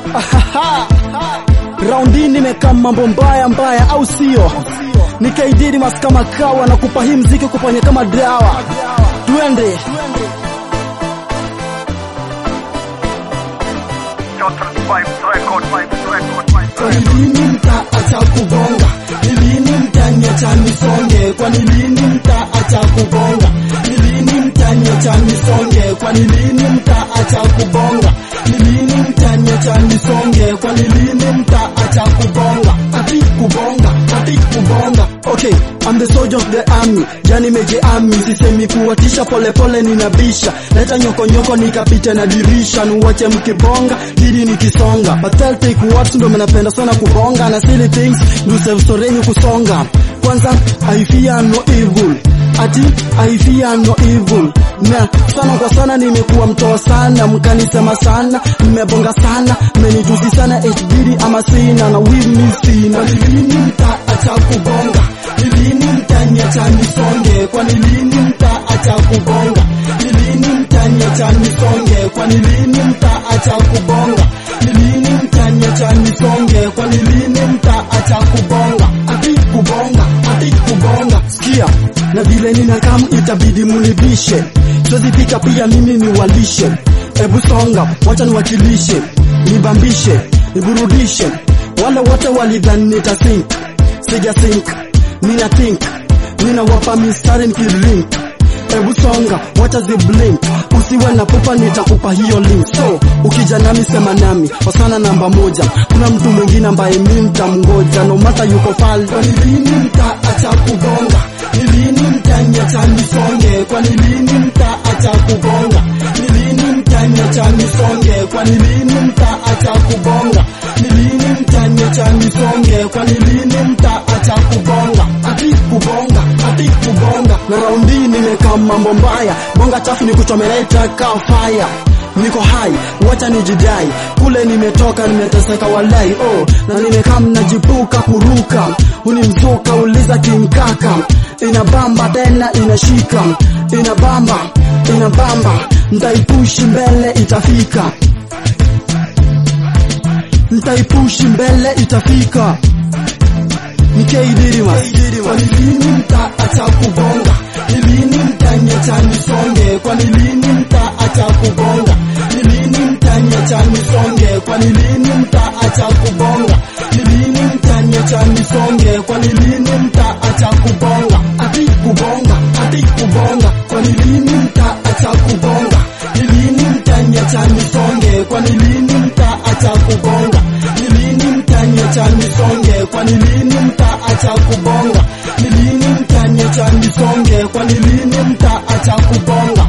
Raundi nimekaa mambo mbaya mbaya, au sio? Nikaididi mas kama kawa na kupa hii mziki kupanya kama dawa. Twende Kwani lini mtaacha kubonga? Ni lini mtaniacha nisonge? Kwani lini mtaacha kubonga? Ni lini mtaniacha nisonge? Kwani lini mtaacha kubonga? Ni lini mtaniacha nisonge? Kwani lini mtaacha kubonga? Ati kubonga, ati kubonga. Okay, I'm the soldier of the army. Jani meje army, sisemi kuwatisha, pole pole ninabisha. Leta nyoko nyoko nikapita na dirisha, nuwache mkibonga, didi nikisonga. But I'll take what ndo mnapenda sana kubonga na silly things, ndo self storenyu kusonga. Kwanza, I fear no evil. Ati I fear no evil. Na sana kwa sana nimekuwa mtoa sana, mkanisema sana, mmebonga sana, mmenijuzi sana HBD ama sina na with me sina. Kwani lini mtaacha kubonga? Ni lini mtaniacha nisonge? Kwani lini mtaacha kubonga? Ni lini mtaniacha nisonge? Kwani lini mtaacha kubonga? Ni lini mtaniacha nisonge? Kwani lini mtaacha kubonga? Ati kubonga, ati kubonga. Sikia, na vile ninakam itabidi munibishe, siwezi pika pia mimi niwalishe. Ebu songa, wacha niwakilishe, nibambishe, niburudishe. Wale wote walidhani nita sink, sija sink, nina think, nina wapa mistari nikirink. Ebu songa, wacha ziblink, usiwe na pupa, nitakupa hiyo link. So ukija nami sema nami, wasana namba moja. Kuna mtu mwingine ambaye mi mtamngoja, no matter yuko pale Kwani lini mtaacha kubonga? Ni lini mtaniacha nisonge? Kwani lini mtaacha kubonga? Ni lini mtaniacha nisonge? Kwani lini mtaacha kubonga? Ni lini mtaniacha nisonge? Kwani lini mtaacha kubonga? Ati kubonga, ati kubonga. na raundi nimekaa mambo mbaya, bonga chafu ni kuchomeleta kaa fire. Niko hai, wacha nijidai, kule nimetoka nimeteseka walai, oh, na nimekaa mnajipuka kuruka, unimzuka uliza kinkaka, inabamba tena inashika, inabamba, inabamba, mtaipushi mbele itafika, mtaipushi mbele itafika. Nikeidirimas, Kwani lini mtaacha kubonga? Ni lini mtaniacha nisonge? Kwani lini mtaacha kubonga? Ni lini mtaniacha nisonge? Kwani lini mtaacha kubonga? Ni lini mtaniacha nisonge? Kwani lini mtaacha kubonga? Ati kubonga, ati kubonga. Kwani lini mtaacha kubonga? Ni lini mtaniacha nisonge? Kwani lini mtaacha kubonga? Ni lini mtaniacha nisonge? Kwani lini mtaacha kubonga? Ni lini mtaniacha nisonge? Kwani lini mtaacha kubonga?